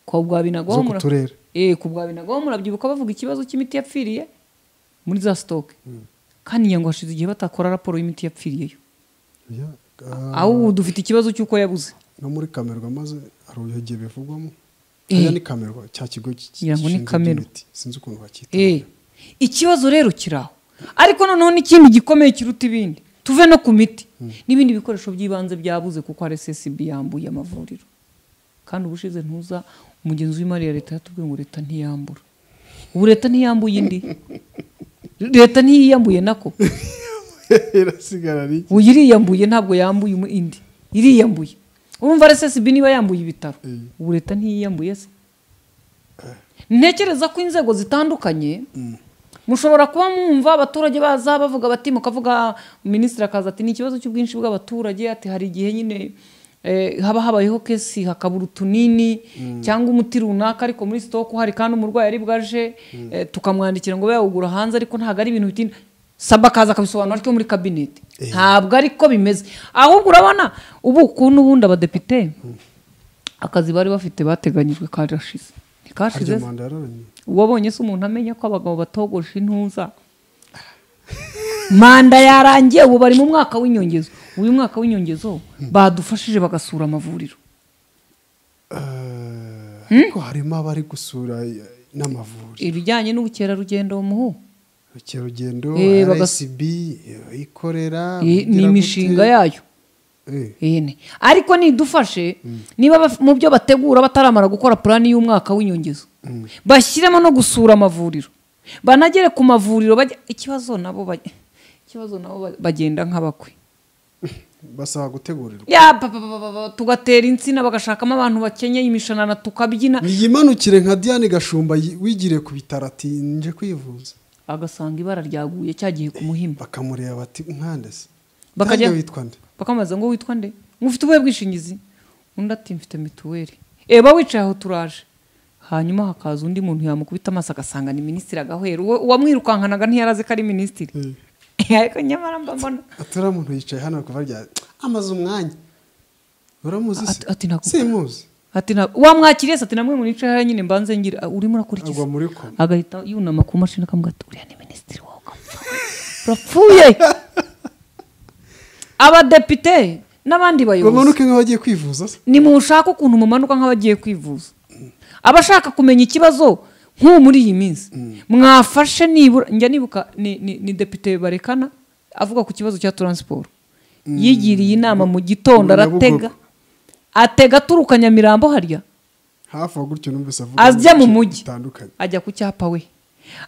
kwa bwa binagaho Zo ku mura- turere. Eh, ku bwa binagaho murabyibuka bavuga ikibazo cy'imiti yapfiriye muri za sitoke kandi ngira ngo hashize igihe batakora raporo y'imiti yapfiriyeyo Ya- ah, aho ubu dufite ikibazo cy'uko yabuze no muri kamerwa maze hari ugiye bivugwamo Eh. Hariya ni kamerwa cya kigo ki- Ngira ngo ni gishinzwe Kamerwa. iby'imiti. sinzi ukuntu bacyita Eh, ikibazo rero kiraho ariko noneho n'ikindi gikomeye kiruta ibindi tuve no ku miti n'ibindi bikoresho by'ibanze byabuze kuko RSSB yambuye amavuriro kandi ubushize ntuza umugenzi w'imari ya leta yatubwiye ngo leta ntiyambura ubu leta ntiyambuye indi leta ntiyiyambuye nako irasigara ari iki? uyu iriyambuye ntabwo yambuye umu- indi iriyambuye urumva RSSB niba yambuye ibitaro ubu leta ntiyiyambuye se ntekereza ko inzego zitandukanye mushobora kuba mwumva abaturage baza bavuga bati mukavuga minisitiri akaza ati ni ikibazo cy'ubwinshi bw'abaturage ati hari igihe nyine eh, haba habayeho kesi hakabura utunini cyangwa umuti runaka ariko muri sitoke uhari kandi umurwayi ari bwaje eh, tukamwandikira ngo yawugura hanze ariko ntabwo ari ibintu bitinda saba akaza akabisobanura ariko muri kabineti ntabwo ariko bimeze ahubwo urabona ubu ukuntu ubundi abadepite akazi bari bafite bateganyijwe karashize ntikashize harya se? manda yararangiye wabonye se umuntu amenya ko abagabo batogosha intuza manda yarangiye ubu bari mu mwaka w'inyongezo uyu mwaka w'inyongezo badufashije bagasura amavuriro Eh, ariko harimo abari gusura eh, n'amavuriro ibijyanye n'ubukerarugendo muhu ubukerarugendo Eh, bagas- RSB eh, ikorera Eh, ni ugira gute? imishinga yayo Eh, Ene. ariko nidufashe niba baf- mu byo bategura bataramara gukora purani y'umwaka w'inyongezo bashyiremo no gusura amavuriro banagere ku mavuriro bajya ikibazo nabo bajya- ikibazo nabo ba- bagenda nk'abakwe basaba gutegurirwa ya pa, pa, pa, pa, pa, tugatera insina bagashakamo abantu bakenyeye imishanana tukabyina yimanukire nka Diane Gashumba yi- wigiriye ku bitaro ati nje kwivuza bagasanga ibara ryaguye cyagiye ku muhimba bakamureba bati nkande se Bakajya- Nanjye witwa nde bakamubaza ngo witwa nde ngo ufite ubuhe bwishingizi undi ati mfite mituweli eba wicaye aho turaje hanyuma hakaza undi muntu yamukubita amaso agasanga ni minisitiri agahwera uwo- uwamwirukankanaga ntiyari azi ko ari minisitiri ariko nyamara mba mbona aturiya muntu yicaye hano kuva rya amaze umwanya uramuzi se Ati- ati ntabwo- simuzi ati na wamwakiriye se ati namwe mu nicaye hariya nyine mbanze ngira urimo urakora iki agwa muri koma agahita yunama ku mashini akamuga ati uriya ni minisitiri wawe ukamupfa urapfuye abadepite n'abandi bayobozi bamanuke nk'abagiye kwivuza se ni mushaka ukuntu mumanuka nk'abagiye kwivuza abashaka kumenya ikibazo nk'ubu muri iyi minsi mwafashe nibura njya nibuka ni- ni ni depite barekana avuga ku kibazo cya taransiporo yigiriye inama mu gitondo Nyabugogo. aratega atega aturuka nyamirambo harya hafi aho gutyo numvise avuga ajya mu ibice mujyi bitandukanye ajya ku cyapa we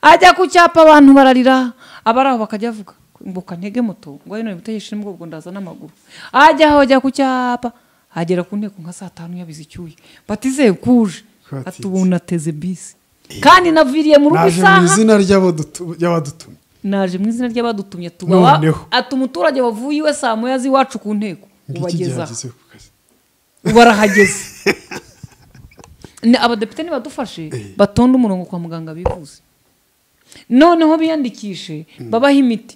ajya ku cyapa abantu bararira abari aho bakajya bavuga mbuka ntege moto ngo hino imuteshe n'ubwo ndaza n'amaguru ajya aho ajya ku cyapa agera ku nteko nka saa tanu yabize icyuya batize kuje Kwatitse. ati ubu nateze bisi kandi naviriye mu rugo naje mu isaha izina ry'abadutu- ry'abadutumye naje mu izina ry'abadutumye tuba wa- Noneho. ati umuturage wavuye iwe saa moya z'iwacu ku nteko ngiki ubageza gihageze ku kazi barahageze Ni- abadepite nibadufashe batonde umurongo kwa muganga bivuze noneho biyandikishe babaha imiti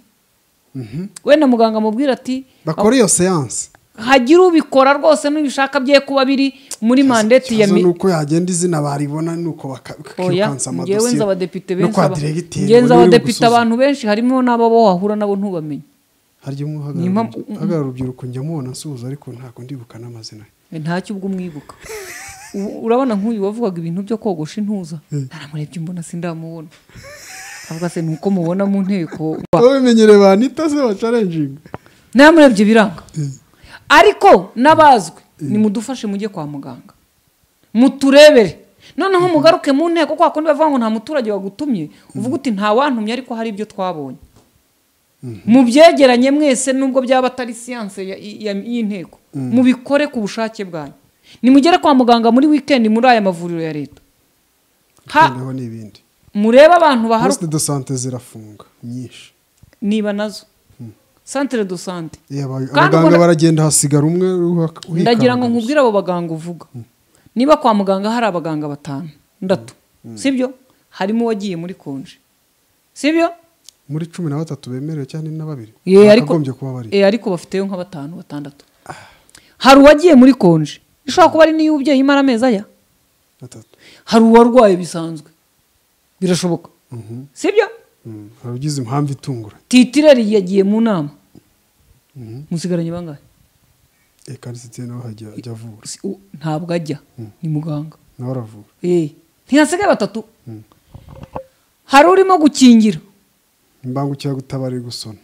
wenda muganga amubwira ati bakora iyo seanse hagire ubikora rwose n'ibishaka bye kuba biri muri mandeti ya ikibazo mi- ni uko yagenda izina baribona ni uko baka- oya bakirukansa ngewe nzi abadepite amadosiye no benshi kwa aba- diregiteri ngewe nzi ngo niwe abadepite ugusuzuma. abantu benshi harimo n'abo bo wahura nabo ntubamenye harya umwe Ni impamvu- uhagarara urubyiruko njya mubona nsuhuza ariko ntabwo ndibuka n'amazina ye ntacyo ubwo umwibuka U- urabona nk'uyu wavugaga ibintu byo kogosha intuza naramurebye mbona sindamubona avuga se nuko mubona mu nteko babimenyereye banita se bacarenjinga namurebye biranga ariko n'abazwi nimudufashe mujye kwa muganga muturebere noneho mugaruke mu nteko kwa kundi bavuga ngo nta muturage wagutumye uvuga uti nta wantumye ariko hari ibyo twabonye mubyegeranye mwese nubwo byaba atari siyanse ya- ya- y'inteko mubikore ku bushake bwanyu nimugere kwa muganga muri wikendi muri aya mavuriro ya leta ha noneho n'ibindi murebe abantu baharuka posite do sante zirafunga nyinshi niba nazo santere do sante Iyo aba- Kandi abaganga ubona- baragenda hasigara umwe uhaka- uhikanga ndagira ngo gusa. nkubwire abo baganga uvuga niba kwa muganga hari abaganga batanu ndatu sibyo harimo uwagiye muri konje sibyo muri cumi na batatu bemerewe cyane na babiri Ye, ariko Bakagombye kuba bari Eh, ariko bafiteyo nka batanu batandatu hari uwagiye muri konje ishobora kuba ari n'iy'ubyeyi imara amezi aya batatu hari uwarwaye bisanzwe birashoboka sibyo Mm, hari ugize impamvu itunguranye titireri yagiye mu nama musigaranye bangahe reka lisitiri nawe hajya ajya avura Si- u- ntabwo ajya ni muganga nawe aravura Eh, ntihasigaye batatu hari urimo gukingira imbangukiragutabara iri gusona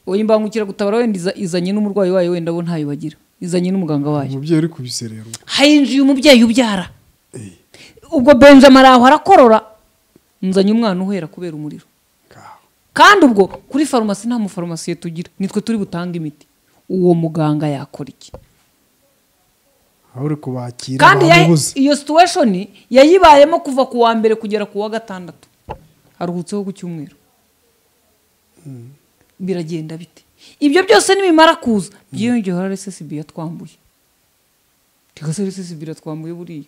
oya imbangukiragutabara wenda iza- izanye n'umurwayi wayo wenda bo ntayo bagira izanye n'umuganga wayo umubyeyi uri kubiserera ubwo hayinjiye umubyeyi ubyara Eh, ubwo benjamin araho arakorora nzanye umwana uhera kubera umuriro ngaho. kandi ubwo kuri farumasi nta mufarumasiye tugira nitwe turi butanga imiti uwo muganga yakora iki aho uri kubakira kandi ya- bamubuze iyo situation yayibayemo kuva ku wa mbere kugera ku wa gatandatu aruhutseho ku cyumweru biragenda bite ibyo byose nibimara kuza byiyongeyeho rssb yatwambuye tigase rssb iratwambuye buriya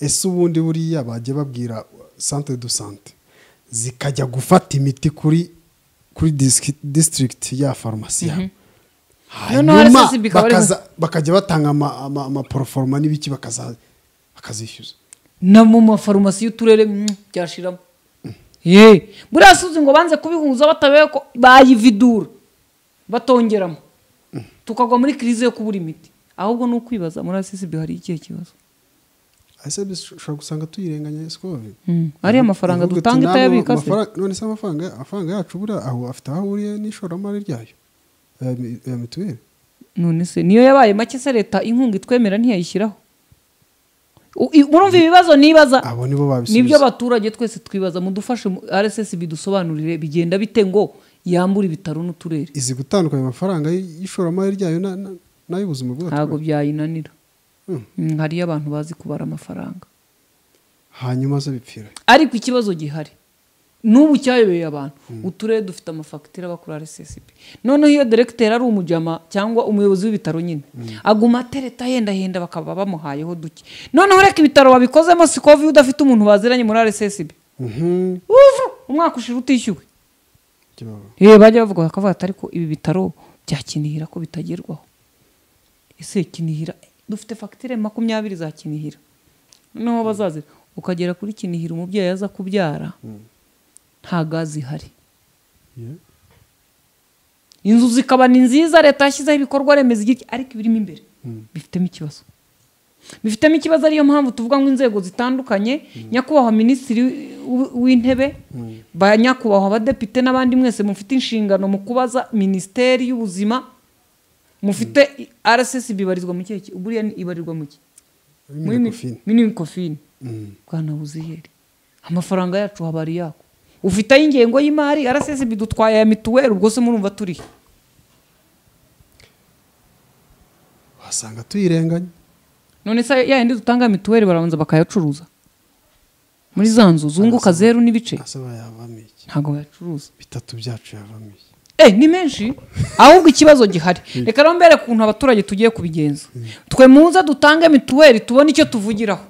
ese ubundi buriya bajya babwira sante do sante zikajya gufata imiti kuri kuri disiki- district ya farumasi yawe Noneho hanyuma RSSB ikaba ari- bakaza- bakajya batanga ama- ama- amaporoforoma n'ibiki bakaza- bakazishyuza na mu mafarumasi y'uturere mm, byashiramo ye buriya suzi ngo banze kubihuza batabewe ko bayividura batongeramo tukagwa muri kirize yo kubura imiti ahubwo ni ukwibaza muri rssb hari ikihe kibazo ese dushobora gusanga tuyirenganya sikobe Mm. ariya mafaranga dutanga itayabika se none se amafaranga amafaranga yacu buriya aho afite aho ahuriye n'ishoramari ryayo ya mi- ya mituweli none se niyo yabaye make se leta inkunga itwemera ntiyayishyiraho U- i- urumva ibibazo nibaza abo nibo babisubiza nibyo abaturage twese twibaza mudufashe mu- rssb dusobanurire bigenda bite ngo yambure ibitaro n'uturere izi gutandukanya amafaranga y- y'ishoramari ryayo na- na- n'ay'ubuzima ntabwo bw'abaturage byayinanira Mm. Mm, hariyo abantu bazi kubara amafaranga hanyuma zo bipfira ariko ikibazo gihari n'ubu cyayobeye abantu uturere dufite amafagitire aba kuri rssb noneho iyo deregiteri ari umujama cyangwa umuyobozi w'ibitaro nyine aguma atereta ahendahenda bakaba bamuhayeho duke noneho reka ibitaro babikozemo si covid udafite umuntu baziranye muri rssb Mhm. Uvu, umwaka ushira utishyuwe kibaba Eh, bajya bavuga bakavuga ati ariko ibi bitaro bya Kinihira ko bitagerwaho ese Kinihira dufite fagitire makumyabiri za Kinihira noneho bazazi ukagera kuri Kinihira umubyeyi aza kubyara nta gazi ihari Yeah. inzu zikaba ni nziza leta yashyizeho ibikorwa remezo igihe ariko ibirimo imbere bifitemo ikibazo bifitemo ikibazo ariyo mpamvu tuvuga ngo inzego zitandukanye nyakubahwa minisitiri w- w'intebe ba nyakubahwa abadepite n'abandi mwese mufite inshingano mu kubaza minisiteri y'ubuzima mufite rssb ibarizwa mu kihe ki- buriya ni- ibarirwa mu ki muri Minecofin. minikofini bwana buziyeri amafaranga yacu haba ari yako ufite ay'ingengo y'imari rssb dutwaye aya mituweli ubwo se murumva turihe wasanga tuyirenganya none se ya yindi dutanga mituweli barabanza bakayacuruza muri za nzu zunguka zeru n'ibice ase bayavamo iki ntabwo bayacuruza bitatu byacu yavamo iki eh ni menshi ahubwo ikibazo gihari reka rero mbere kuntu abaturage tugiye kubigenza twe muze dutange mituweli tubone icyo tuvugiraho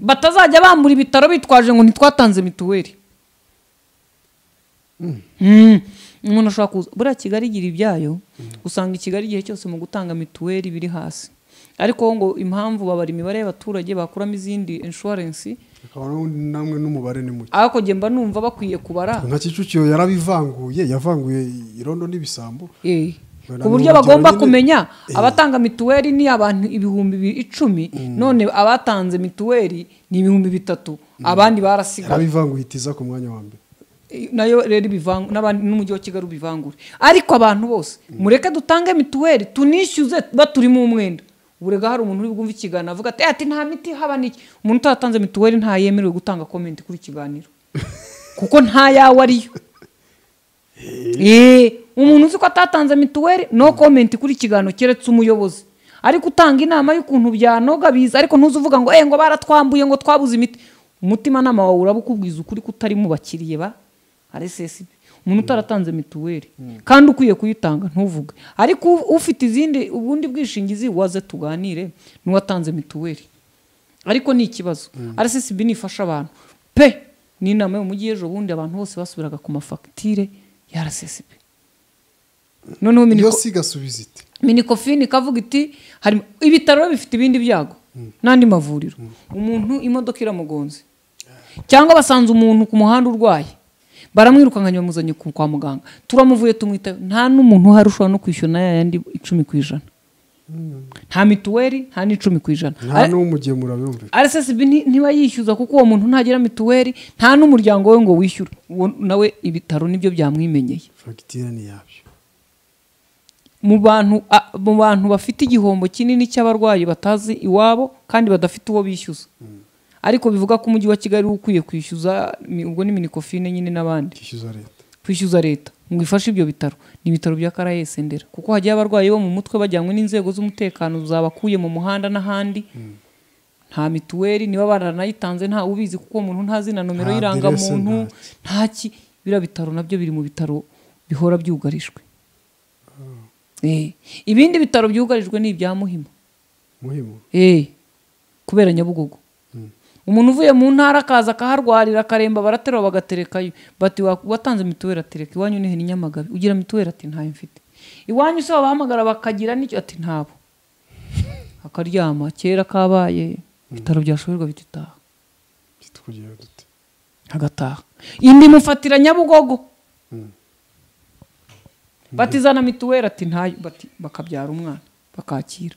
batazajya bambura ibitaro bitwaje ngo ntitwatanze mituweli Mm. umuntu ashobora kuza buriya kigali igira ibyayo usanga i kigali igihe cyose mu gutanga mituweli biri hasi ariko ngo impamvu babara imibare y'abaturage bakuramo izindi inshuwarensi akabona namwe n'umubare ni muke ariko njye mba numva bakwiye kubara nka kicukiro yarabivanguye yavanguye irondo n'ibisambo Eh, Urabona ku buryo n'urugero bagomba nyine- kumenya Eh. abatanga mituweli ni abantu ibihumbi bi- icumi none abatanze mituweli ni ibihumbi bitatu abandi barasigaye yarabivanguye itiza ku mwanya wa mbere Eh, nayo rero ibivangu- n'abandi n'umujyi wa kigali ubivangure ariko abantu bose mureke dutange mituweli tunishyuze baturimo umwenda burega hari umuntu uri bwumve ikiganiro avuga ati "Eh, ati nta miti haba niki umuntu utatanze mituweli ntayemerewe gutanga komenti kuri ikiganiro kuko nta yawe ariyo Eh, umuntu uzi ko atatanze mituweli no komenti kuri ikiganiro keretse umuyobozi ariko utanga inama y'ukuntu byanoga biza ariko ntuzi uvuga ngo eh ngo baratwambuye ngo twabuze imiti umutimanama wawe uraba ukubwiza ukuri ko utari mu bakiriye ba rssb umuntu utaratanze mituweli kandi ukwiye kuyitanga ntuvuge ariko u- ufite izindi ubundi bwishingizi waze tuganire n'uwatanze mituweli ariko ni ikibazo rssb nifasha abantu pe ni inama yo mu mujyi ejo bundi abantu bose basubiraga ku mafagitire ya rssb noneho iyo miniko- si igasubiza iti minikofini ikavuga iti harimo ibitaro bifite ibindi byago n'andi mavuriro umuntu imodoka iramugonze cyangwa basanze umuntu ku muhanda urwaye baramwirukanganya bamuzanye ku- kwa muganga turamuvuye tumwitayo nta n'umuntu uhari ushobora no kwishyura na yayandi icumi ku ijana nta mituweli nta n'icumi ku ijana nta Ari- n'umugemura birumvikana rssb nti- ntiba yishyuza kuko uwo muntu ntagira mituweli nta n'umuryango we ngo wishyure uwo nawe ibitaro nibyo byamwimenyeye fagitire ni yabyo mu bantu a- mu bantu bafite igihombo kinini cy'abarwayi batazi iwabo kandi badafite uwo bishyuza ariko bivuga ko umujyi wa kigali uba ukwiye kwishyuza mi- ubwo ni minikofine nyine n'abandi kishyuza leta kwishyuza leta ngo ifashe ibyo bitaro ni ibitaro bya karayesi ndera kuko hajyayo abarwayi bo mu mutwe bajyanywe n'inzego z'umutekano zabakuye mu muhanda n'ahandi nta mituweli niba baranayitanze nta ubizi kuko uwo muntu ntazi na nomero Nta y'irangamuntu aderese, nta ki biriya bitaro nabyo biri mu bitaro bihora byugarijwe Eh, ibindi bitaro byugarijwe ni ibya muhima muhimu Eh, kubera nyabugogo umuntu uvuye mu ntara akaza akaharwarira akaremba baraterura bagaterekayo bati "Wa- watanze mituweli atereka iwanyu nihe ni nyamagabe ugira mituweli ati ntayo mfite iwanyu se wabahamagara bakagira n'icyo ati ntabo akaryama kera kabaye ibitaro byashoberwa bititaha tukugira dute agataha indi mufatira nyabugogo batizana mituweli ati ntayo bati bakabyara umwana bakakira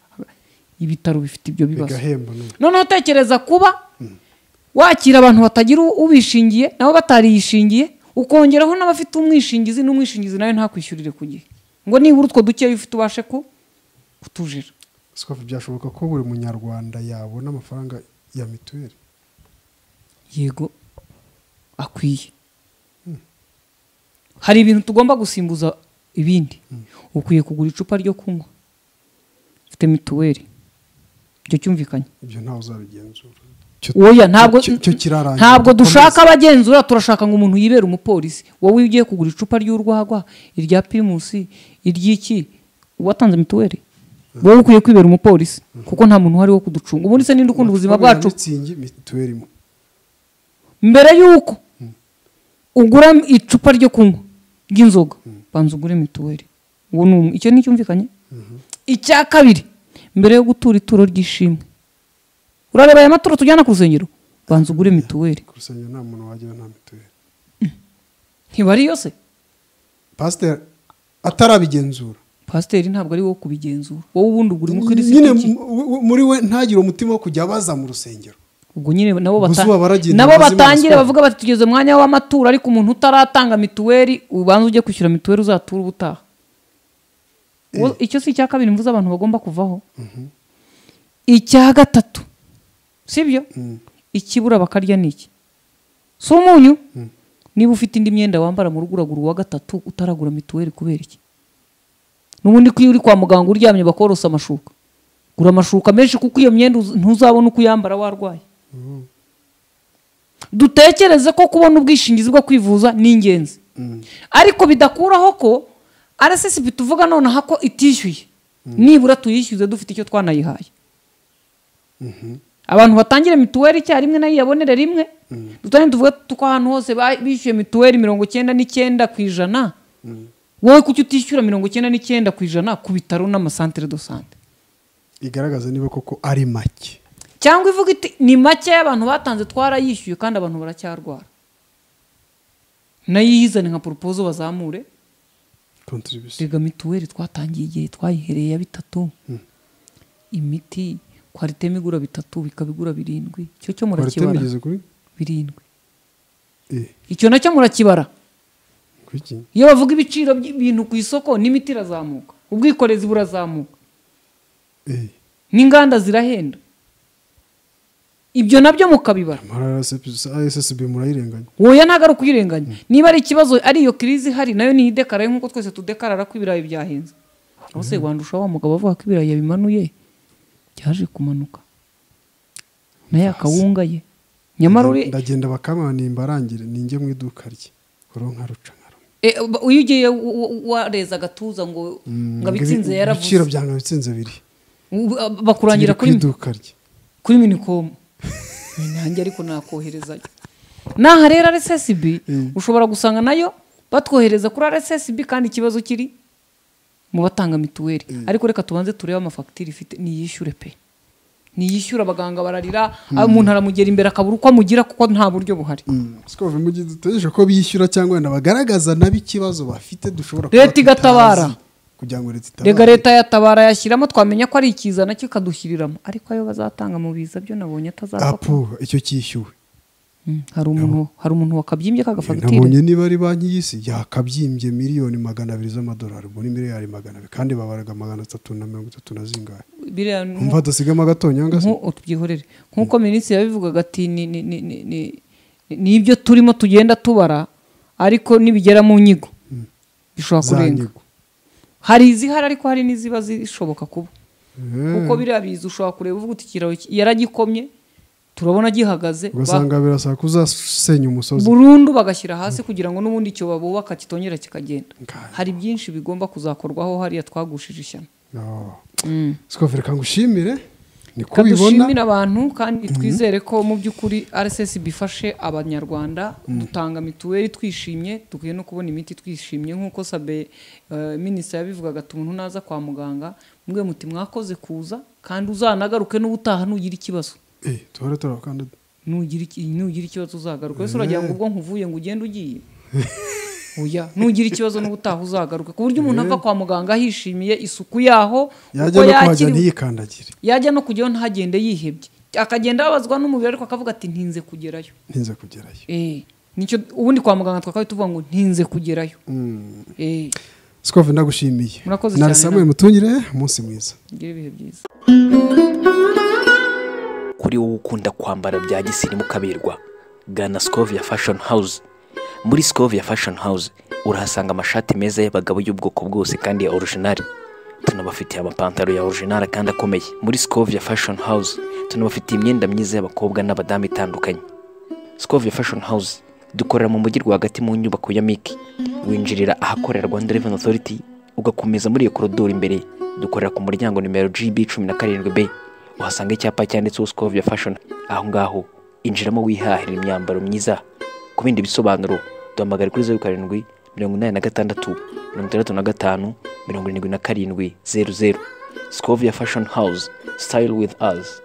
ibitaro bifite ibyo bibazo bigahemba none noneho utekereza kuba wakira abantu batagira u- ubishingiye nabo batariyishingiye ukongeraho n'abafite umwishingizi n'umwishingizi nawe ntakwishyurire ku gihe ngo nibura utwo dukeya ufite ubashe ku kutujira sikofu byashoboka ko buri munyarwanda yabona amafaranga ya mituweli yego akwiye hari ibintu tugomba gusimbuza ibindi ukwiye kugura icupa ryo kunywa ufite mituweli ibyo cyumvikanye ibyo ntawe uzabigenzura oya ntabwo cyo- cyo kirarangira. ntabwo Komeza. dushaka abagenzura turashaka ngo umuntu yibere umupolisi wowe iyo ugiye kugura icupa ry'urwagwa irya primusi iry'iki uwatanze mituweli wowe ukwiye kwibera umupolisi kuko nta muntu uhari wo kuducunga ubundi se ninde ukunda ubuzima bwacu mitsingi mituweli imwe mbere y'uko ugura icupa ryo kunywa ry'inzoga banza ugure mituweli uwo ni umwe icyo ni icyumvikanye icya kabiri mbere yo gutura ituro ry'ishimwe urareba aya maturo tujyana ku rusengero banza ugure mituweli ku rusengero nta muntu wajyayo nta mituweli ntibari yose pasiteri atarabigenzura pasiteri ntabwo ari wo kubigenzura wowe ubundi ugura nyine umukirisitu ki? mu- mu- muri we ntagire umutima wo kujya abaza mu rusengero ubwo nyine nabo bata- Zuba baragenda, nabo abazima batangire baswera. bavuga bati tugeze umwanya w'amatura ariko umuntu utaratanga mituweli ubanza ujye kwishyura mituweli uzatura ubutaha Wo- icyo si icya kabiri mvuze abantu bagomba kuvaho icya gatatu sibyo ikibura bakarya ni iki si umunyu niba ufite indi myenda wambara mu rugo uragura uwa gatatu utaragura mituweli kubera iki n'ubundi ko iyo uri kwa muganga uryamye bakorosa amashuka gura amashuka menshi kuko iyo myenda uz- ntuzabona uko uyambara warwaye dutekereze ko kubona ubwishingizi bwo kwivuza ni ingenzi ariko bidakuraho ko rssb tuvuga nonaha ko itishyuye nibura tuyishyuze dufite icyo twanayihaye abantu batangire mituweli icyarimwe nayo yabonere rimwe dutangire tuvuge ko ahantu hose ba- bishyuye mituweli mirongo icyenda n'icyenda ku ijana wowe kuki utishyura mirongo icyenda n'icyenda ku ijana ku bitaro n'amasantere do sante igaragaza niba koko ari make cyangwa ivuga iti ni make y'abantu batanze twarayishyuye kandi abantu baracyarwara nayo iyizane nka poropozo bazamure kontribisiyo rega mituweli twatangiye igihe twayihereye ya bitatu imiti kwariteme igura bitatu bikaba igura birindwi icyo cyo baratema murakibara igeze kuri birindwi eh icyo nacyo murakibara kuri iki iyo bavuga ibiciro by'ibintu ku isoko n'imiti irazamuka ubwikorezi burazamuka eh n'inganda zirahenda ibyo nabyo mukabibara amara ssb murayirenganya wowe ntabwo ari ukuyirenganya niba ari ikibazo ari iyo kirizi ihari nayo ni idekaraye nk'uko twese tudekarara ko ibirayi byahenze aho se wandusha wa mugabo avuga ko ibirayi yabimanuye byaje kumanuka nayo akawunga ye nyamara uri ndagenda bakamanimba arangire ninjye mu iduka rye uronka ruca nka rumwe e, ba- iyo ugiye w- w- wareza agatuza ngo ngo abitsinze ibiciro yaravuze byanga bitsinze biri U- a- bakurangira Biri ku kuri iduka rye kuri minikomu nanjye ariko nakoherezayo naha rero rssb ushobora gusanga nayo batwohereza kuri rssb kandi ikibazo kiri mu batanga mituweli ariko reka tubanze turebe amafagitire ifite niyishyure pe niyishyura abaganga bararira umuntu aramugera imbere akabura uko amugira kuko nta buryo buhari siko mu gihe dutegereje ko bishyura cyangwa wenda bagaragaza nabi ikibazo bafite dushobora kuba Leta igatabara. tutazi, kugira ngo leta itabare rega leta yatabara yashyiramo twamenya ko ari ikiza nacyo ikadushyiriramo ariko ayo bazatanga mu biza byo nabonye atazapfa apu icyo cyishyuwe Mm, hari umuntu hari umuntu wakabyimbye kagafagitire nabonye niba ari banki y'isi yakabyimbye miliyoni magana abiri z'amadolari muri miliyari magana abiri kandi babaraga magana atatu na mirongo itatu na zingahe biriya ni umva dasigamo agatonyanga se nkuko tubyihorere nk'uko minisitiri yabivugaga ati ni ni- ni- ni- ni- ni ibyo turimo tugenda tubara ariko nibigera mu nyigo bishobora za kurenga nyigo hari izihari ariko hari n'iziba zishoboka kuba Eh, kuko biriya biza ushobora kureba uvuga uti ikiraro ki- yaragikomye turabona gihagaze ba- ugasanga birasaba ko uzasenya umusozi burundu bagashyira hasi kugira ngo n'ubundi icyo babubaka kitongera kikagenda Ngai. hari byinshi bigomba kuzakorwaho hariya twagushije ishyano No. Mm. sikofere kanga ushimire ni ko Reka ubibona dushimire abantu kandi twizere ko mu by'ukuri rssb ifashe abanyarwanda dutanga mituweli twishimye dukwiye no kubona imiti twishimye nk'uko sabe eh, minisita yabivugaga ati umuntu naza kwa muganga mubwe muti mwakoze kuza kandi uzanagaruke n'ubutaha nugira ikibazo Eh, duhore turabakandida nugira iki- nugira ikibazo uzagaruke wese uragira ngo ubwo nkuvuye ngo ugende ugiye oya nugira ikibazo n'ubutaha uzagaruke ku buryo umuntu ava kwa muganga yishimiye isuku yaho yajya uko no kuhajya yakiriwe ntiyikandagire yajya no kujyaho ntagende yihebye akagenda ababazwa n'umubiri ariko akavuga ati ntinze kugerayo ntinze kugerayo Eh, nicyo ubundi kwa muganga twakabaye tuvuga ngo ntinze kugerayo Eh, sikofere ndagushimiye Murakoze nari cyane, samuel namwe. mutungire umunsi mwiza ugire ibihe byiza kuri wowe ukunda kwambara bya gisirimu ukaberwa gana sikovia fashion house muri sikovia fashion house urahasanga amashati meza y'abagabo y'ubwoko bwose kandi ya orujinari tunabafitiye amapantaro ya orujinari kandi akomeye muri sikovia fashion house tunabafitiye imyenda myiza y'abakobwa n'abadamu itandukanye sikovia fashion house dukorera mu mujyi rwagati mu nyubako ya miki winjirira ahakorera rwanda revenue authority ugakomeza muri iyo korodoro imbere dukorera ku muryango nimero gb cumi na karindwi b uhasanga icyapa cyanditseho sikovia fashion aho ngaho injiramo wihahira imyambaro myiza ku bindi bisobanuro duhamagare kuri zeru karindwi mirongo inani na gatandatu mirongo itandatu na gatanu mirongo irindwi na karindwi zeru zeru sikovia fashoni hawuze sitayili wivu azi